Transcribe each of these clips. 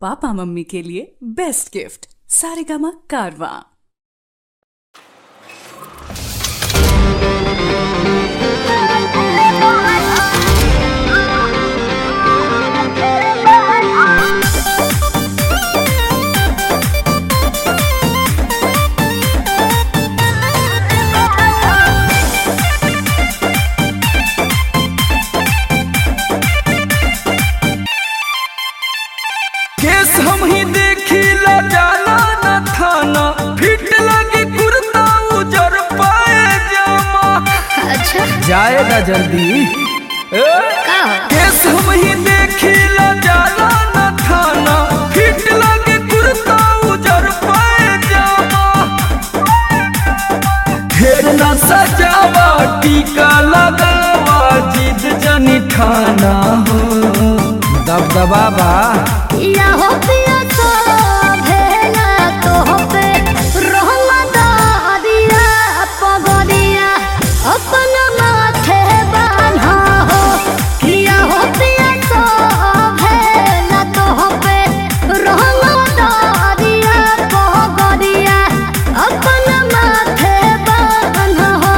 Papa mummy के लिए best gift Saregama कारवा केस हम ही देखिला जाना न थाना फिट लगे कुर्ता उजर पाए जामा अच्छा जाएगा जल्दी ए? का हो केस हम ही देखिला जाना न थाना फिट लगे कुर्ता उजर पाए जामा ढेर न सजावा टीका लगावा जिद जनी ठाना हो दबदबा बा या हो पिया तो भेला तो हो पे रोहमा दादिया पगदिया अपन माथे बान्हा हो किया हो पिया तो भेला तो हो पे रोहमा दादिया पगदिया अपन माथे बान्हा हो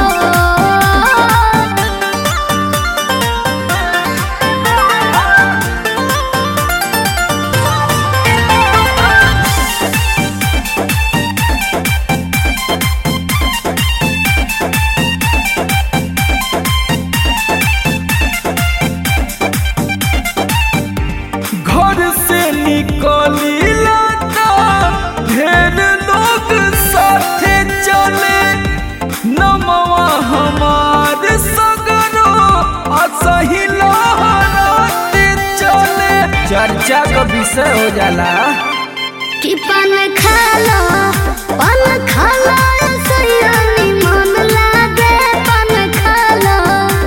घर से निकली लाता ढेर लोग साथे चले नमवा हमार सगरो असही लहराते चले चर्चा का विषय हो जाला कि पान खाला पान खाला सयानी मन लागे पान खाला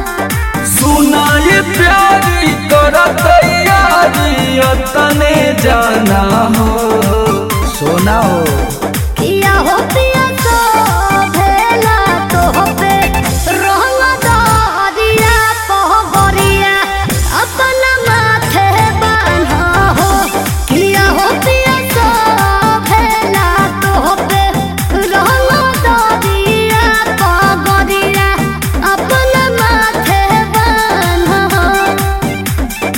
सुनाए प्यारी तोरा तैयारी तने जाना हो सोना हो किया हो पिया तो भेला तो हो पे रोहला दादिया पहबरिया अपन माथे बान्हा हो किया हो पिया तो भेला तो हो पे रोहला दादिया पहबरिया अपन माथे बान्हा हो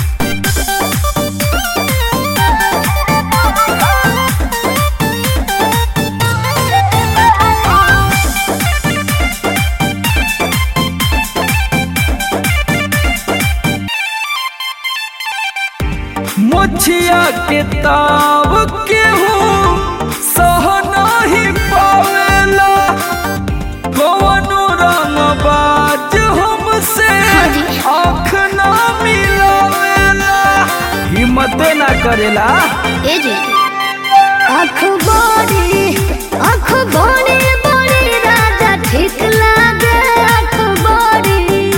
मुछिया के ताव के हूँ सह नाही पावेला कवनो रंगबाज हमसे आँख ना मिलावेला हिम्मत ना करेला ए जी अखबारी अखबारी बड़ी राजा ठीक लागे अखबारी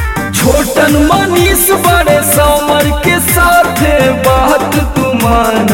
छोटन मनीष बड़े समर के साथे बात तुमान